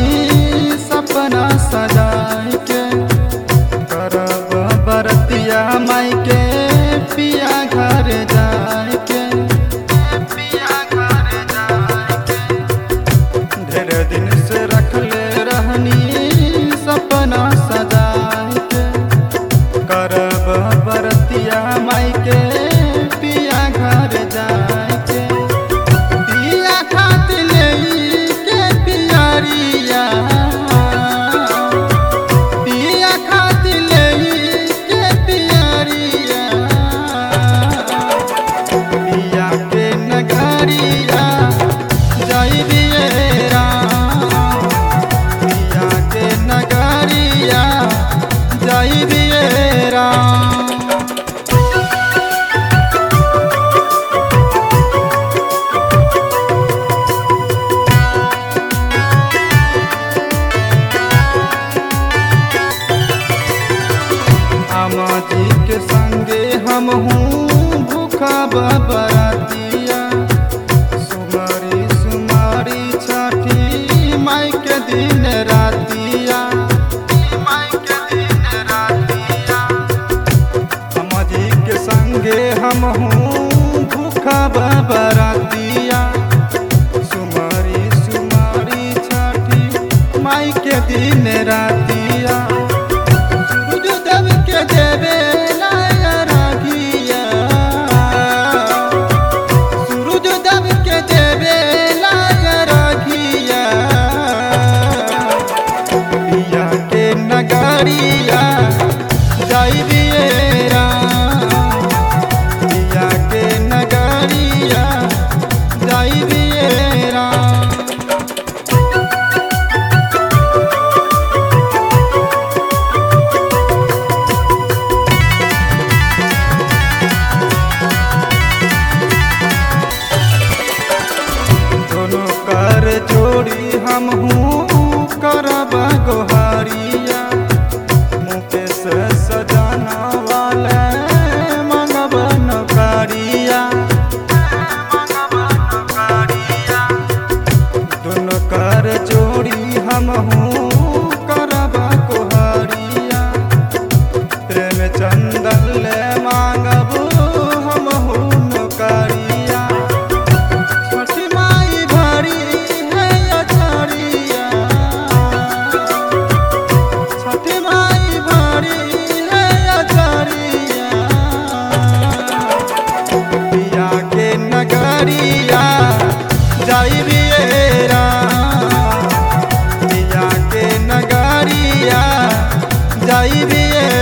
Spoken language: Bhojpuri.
सपना सजाए के करब बरतिया माई के पिया घर जाए के पिया घर जाए के ढेर दिन से रखले रहनी सपना सजाए के करब बरतिया माई के पिया घर जाए के पिया खातिर लेई के पियरिया पिया खातिर लेई के पियरिया पिया के नगरिया जाइबिए राम पिया के नगरिया जाइबिए राम आमा जी के संगे हम हूँ भूखा बरातिया सुमारी सुमारी छठी माई के दिन रातिया माई के दिन रातिया आमा जी के संगे हम हूँ भूखा बरातिया सुमारी सुमारी छठी माई के दिन रातिया सूरज देव के देवे लाया रागिया सूरज देव के देवे लाया रागिया पिया के नगरिया जाइबिए राम पिया के नगरिया जाइबिए राम दोनों कर जोड़ी हम हूँ करब गोहारिया मुकेश सजाना वाले मंगब नौकरिया दोनों कर जोड़ी हम हूँ करब गोहारिया प्रेम चंदन ले मांगब हम हूँ नौकरिया छठी माई भरी है अचरिया छठी माई भरी है अचरिया पिया के नगरिया जाइबिए राम पिया के नगरिया जाइबिए